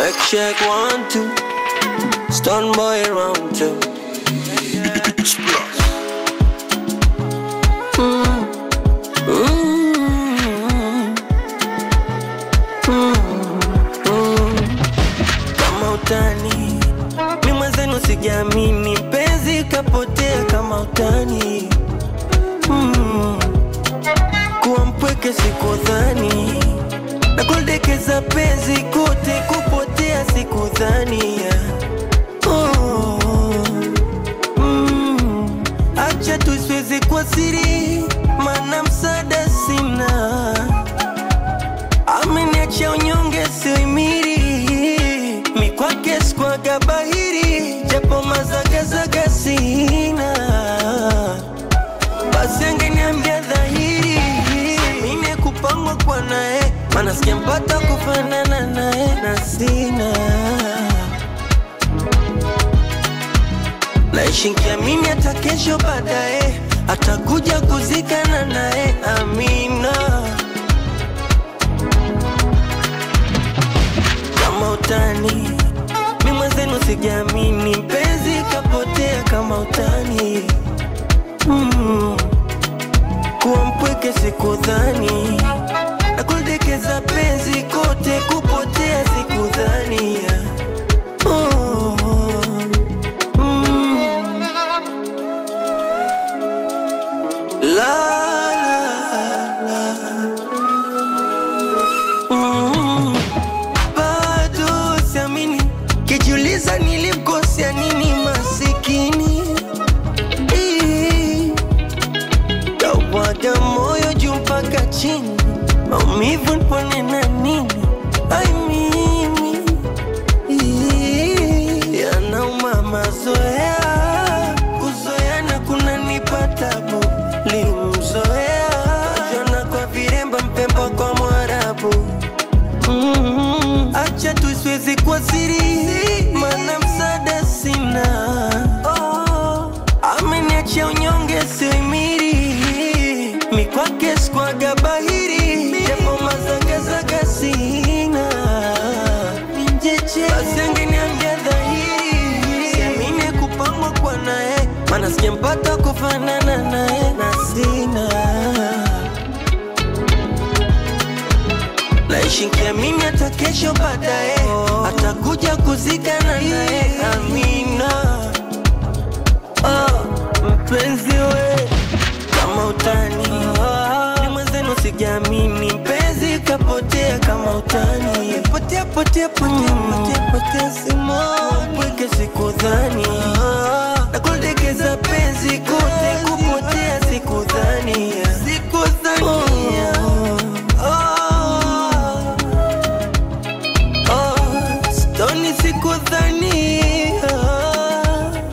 Check, check, one, two. Stun boy round two. Mm. Mm. Mm. Mm. Kama utani mi mwenzenu sijaamini penzi kapotea kama utani mm. kuwa mpweke sikudhani na kuldekeza penzi kote kupotea sikudhania oh. mm. acha tusiwezi kwa siri mana msaada sina ameniacha unyonge sioimiri mikwake skwaga bahiri japo mazagazaga sina basi angeniambia dhahiri mine kupangwa kwa naye mana sijampata kufanana naye na sina naishi nkiamini hata kesho baadaye atakuja kuzikana naye amina kama utani mi mwenzenu sijaamini mpenzi kapotea kama utani mm. kuwa mpweke sikudhani na kuldekeza penzi kote kupotea sikudhania oh. mm. la, la, la. Mm. bado siamini kijiuliza nilimkosea nini masikini Ii. Kawada moyo juu mpaka chini, maumivu nipone na nini? Ai mimi Ii, yanauma mazoea, kuzoeana kunanipa tabu. Limzoea jana kwa viremba, mpemba kwa Mwarabu. Mm, acha tusiwezi kwa siri, mana msaada sina. Oh, ameniacha unyonge sioimiri, mikwake skwaga bahiri, japo mazagazaga sina. Basi angeniambia dhahiri, siamini kupangwa kwa naye, mana sijampata kufanana naye na sina naishi nkiamini hata kesho baadaye atakuja kuzikana naye amina oh, mpenzi we kama utani ni mwenzenu sijaamini mpenzi kapotea kama utani potea potea potea potea potea si